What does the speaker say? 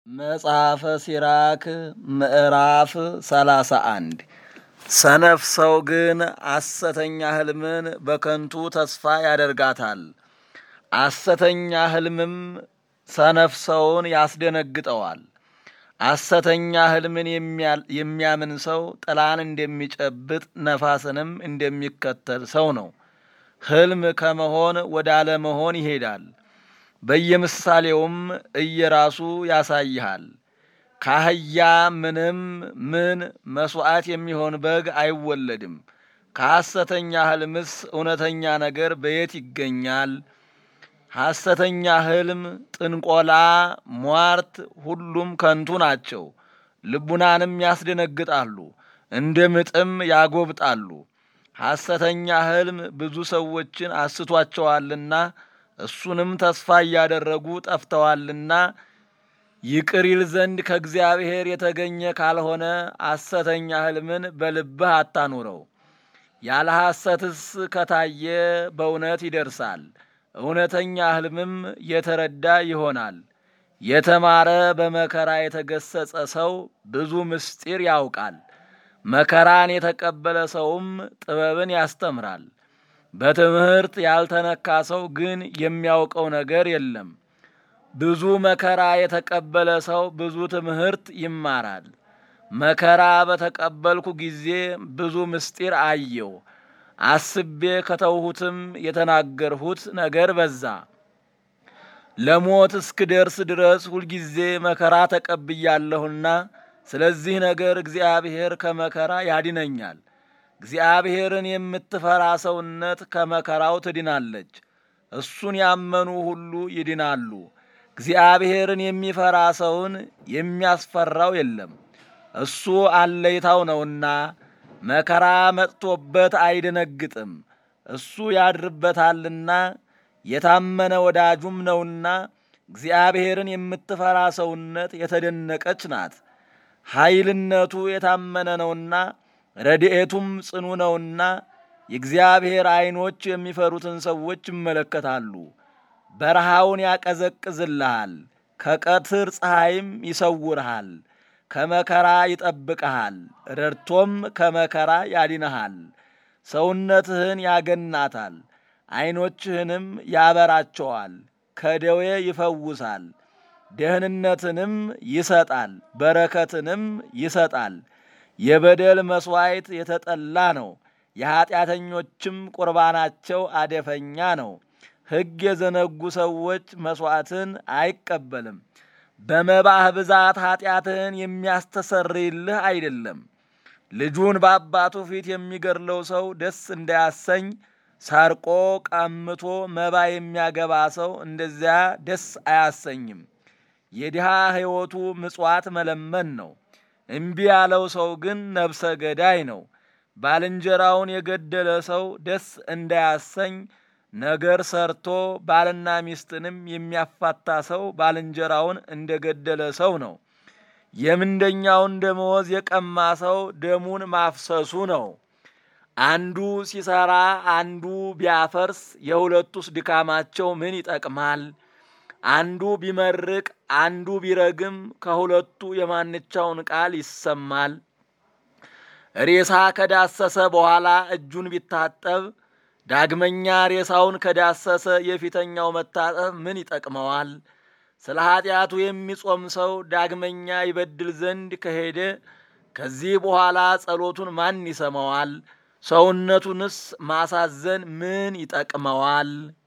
መጽሐፈ ሲራክ ምዕራፍ ሰላሳ አንድ ሰነፍ ሰው ግን ሐሰተኛ ሕልምን በከንቱ ተስፋ ያደርጋታል። ሐሰተኛ ሕልምም ሰነፍ ሰውን ያስደነግጠዋል። ሐሰተኛ ሕልምን የሚያምን ሰው ጥላን እንደሚጨብጥ ነፋስንም እንደሚከተል ሰው ነው። ሕልም ከመሆን ወደ አለመሆን ይሄዳል። በየምሳሌውም እየራሱ ያሳይሃል። ከአህያ ምንም ምን መሥዋዕት የሚሆን በግ አይወለድም። ከሐሰተኛ ሕልምስ እውነተኛ ነገር በየት ይገኛል? ሐሰተኛ ሕልም፣ ጥንቆላ፣ ሟርት ሁሉም ከንቱ ናቸው። ልቡናንም ያስደነግጣሉ፣ እንደ ምጥም ያጎብጣሉ። ሐሰተኛ ሕልም ብዙ ሰዎችን አስቷቸዋልና እሱንም ተስፋ እያደረጉ ጠፍተዋልና ይቅር ይል ዘንድ ከእግዚአብሔር የተገኘ ካልሆነ ሐሰተኛ ሕልምን በልብህ አታኑረው። ያለ ሐሰትስ ከታየ በእውነት ይደርሳል። እውነተኛ ሕልምም የተረዳ ይሆናል። የተማረ በመከራ የተገሰጸ ሰው ብዙ ምስጢር ያውቃል። መከራን የተቀበለ ሰውም ጥበብን ያስተምራል። በትምህርት ያልተነካ ሰው ግን የሚያውቀው ነገር የለም። ብዙ መከራ የተቀበለ ሰው ብዙ ትምህርት ይማራል። መከራ በተቀበልኩ ጊዜ ብዙ ምስጢር አየው፣ አስቤ ከተውሁትም የተናገርሁት ነገር በዛ። ለሞት እስክደርስ ድረስ ሁልጊዜ መከራ ተቀብያለሁና ስለዚህ ነገር እግዚአብሔር ከመከራ ያድነኛል። እግዚአብሔርን የምትፈራ ሰውነት ከመከራው ትድናለች። እሱን ያመኑ ሁሉ ይድናሉ። እግዚአብሔርን የሚፈራ ሰውን የሚያስፈራው የለም። እሱ አለይታው ነውና መከራ መጥቶበት አይደነግጥም። እሱ ያድርበታልና የታመነ ወዳጁም ነውና እግዚአብሔርን የምትፈራ ሰውነት የተደነቀች ናት። ኃይልነቱ የታመነ ነውና ረድኤቱም ጽኑ ነውና የእግዚአብሔር ዐይኖች የሚፈሩትን ሰዎች ይመለከታሉ። በረሃውን ያቀዘቅዝልሃል፣ ከቀትር ፀሐይም ይሰውርሃል። ከመከራ ይጠብቀሃል፣ ረድቶም ከመከራ ያድንሃል። ሰውነትህን ያገናታል፣ ዐይኖችህንም ያበራቸዋል። ከደዌ ይፈውሳል፣ ደህንነትንም ይሰጣል፣ በረከትንም ይሰጣል። የበደል መሥዋዕት የተጠላ ነው፣ የኀጢአተኞችም ቁርባናቸው አደፈኛ ነው። ሕግ የዘነጉ ሰዎች መሥዋዕትን አይቀበልም። በመባህ ብዛት ኀጢአትህን የሚያስተሰርይልህ አይደለም። ልጁን በአባቱ ፊት የሚገድለው ሰው ደስ እንዳያሰኝ ሰርቆ ቀምቶ መባ የሚያገባ ሰው እንደዚያ ደስ አያሰኝም። የድሃ ሕይወቱ ምጽዋት መለመን ነው። እምቢ ያለው ሰው ግን ነፍሰ ገዳይ ነው። ባልንጀራውን የገደለ ሰው ደስ እንዳያሰኝ ነገር ሰርቶ ባልና ሚስትንም የሚያፋታ ሰው ባልንጀራውን እንደገደለ ሰው ነው። የምንደኛውን ደመወዝ የቀማ ሰው ደሙን ማፍሰሱ ነው። አንዱ ሲሰራ አንዱ ቢያፈርስ የሁለቱስ ድካማቸው ምን ይጠቅማል? አንዱ ቢመርቅ አንዱ ቢረግም ከሁለቱ የማንቻውን ቃል ይሰማል? ሬሳ ከዳሰሰ በኋላ እጁን ቢታጠብ ዳግመኛ ሬሳውን ከዳሰሰ የፊተኛው መታጠብ ምን ይጠቅመዋል? ስለ ኀጢአቱ የሚጾም ሰው ዳግመኛ ይበድል ዘንድ ከሄደ ከዚህ በኋላ ጸሎቱን ማን ይሰማዋል? ሰውነቱንስ ማሳዘን ምን ይጠቅመዋል?